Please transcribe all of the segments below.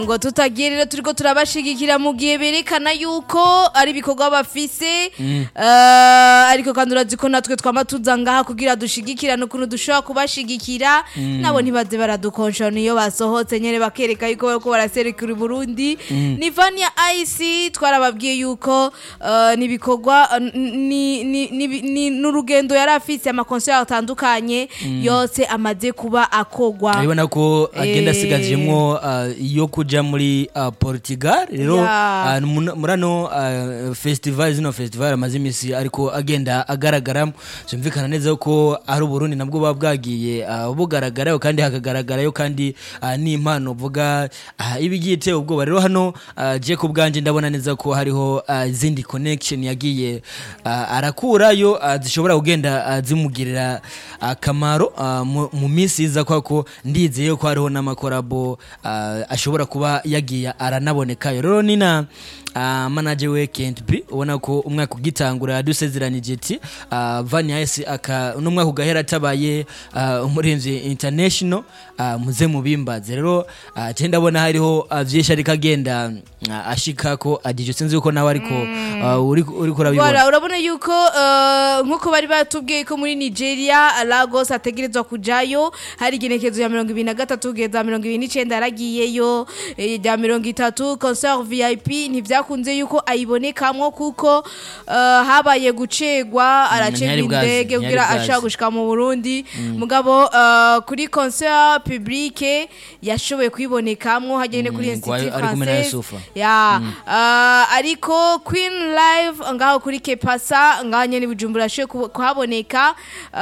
ngo tutagiye rero turiko turabashigikira mu gihe berekana yuko ari ibikorwa bafise Eh, ariko kandi urazi ko natwe twama tuza ngaha kugira dushigikirane ukuntu dushobora kubashigikira nabo ntibaze baradukonshona iyo basohotse nyene bakereka yuko bariko baraserukira i Burundi ni Vania Ice twarababwiye yuko eh, ni ibikorwa eh, ni ni- ni- ni- n'urugendo yari afise amakonseri atandukanye yose amaze kuba akogwa urabona ko agenda Eh. asigajemwo ah, iyo kuja muri ah, portugal rero Ya. ah, mun- muri ano ah, festival zino festival amaze imisi ariko agenda agaragaramo byumvikana neza ko ari uburundi nabwo buba bwagiye ah, bugaragarayo kandi hakagaragarayo kandi ah, n'impano uvuga ah, iba igiye iteye ubwoba rero hano ah, je ku bwanje ndabona neza ko hariho ah, izindi connection yagiye ah, arakurayo ah, zishobora kugenda ah, zimugirira akamaro ah, mu- mu minsi iza kwa ko ndizeye ko hariho n'amakorabo ah, ashobora kuba yagiye aranabonekayo rero ni na ah, manager we Kent B ubona ko umwaka ugitangura yadusezeranije ati ah, Vania Ice aka n'umwaka ugahera atabaye ah, umurinzi international ah, muze mubimbaze rero ah, je ndabona hariho ah, vyinshi ariko agenda ah, ashika ko agije sinzi uko nawe ariko ah, uri uri kurabibona Voilà, urabona yuko eh, nk'uko bari batubwiye ko muri Nigeria Lagos ategerezwa kujayo hari igenekezo ya mirongo ibiri na gatatu kugeza mirongo ibiri n'icenda yaragiyeyo eh, rya mirongo itatu concert VIP ntivyakunze yuko ayibonekamwo kuko eh, habaye gucegwa aracegwa ntiyari bwazi, indege ntiyari kugira bwazi. ashaka gushika mu Burundi mugabo eh, kuri concert publique yashoboye kuyibonekamwo hagende kuri Mm, Institut kwa- ari kumwe na Français Yusufa. ya ah, ariko queen live ngaho kuri kepasa ngaho nyene bujumbura ashoboye kuhaboneka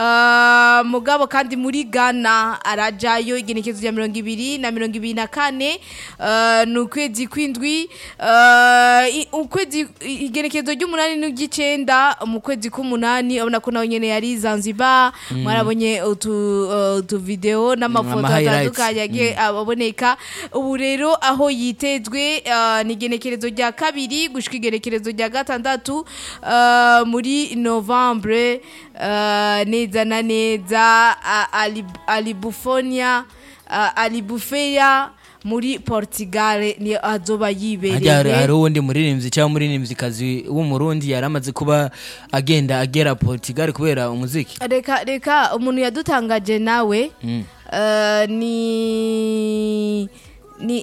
Ah, mugabo kandi muri ghana arajayo igenekezo rya mirongo ibiri na mirongo ibiri na kane Ah, ni ukwezi kw'indwi Ah, i- ukwezi i- igenekezo ry'umunani n'igicenda mu kwezi k'umunani urabona ko nawe nyene yari zanzibar mwarabonye utu uh, utu video n'amafoto ama highlights. atandukanye yagiye aboneka ubu rero aho yitezwe ah, ni igenekerezo rya kabiri gushika igenekerezo rya gatandatu ah, muri novembre ah, neza na neza ah, Ali- alibufonia ah, alibufeya muri portugal ni azoba Harya hari yibereye hari uwundi muririmbyi cyangwa umuririmbyikazi w'umurundi yari amaze kuba agenda agera portugal kubera umuziki reka reka umuntu yadutangaje nawe Mm. eh, ni ni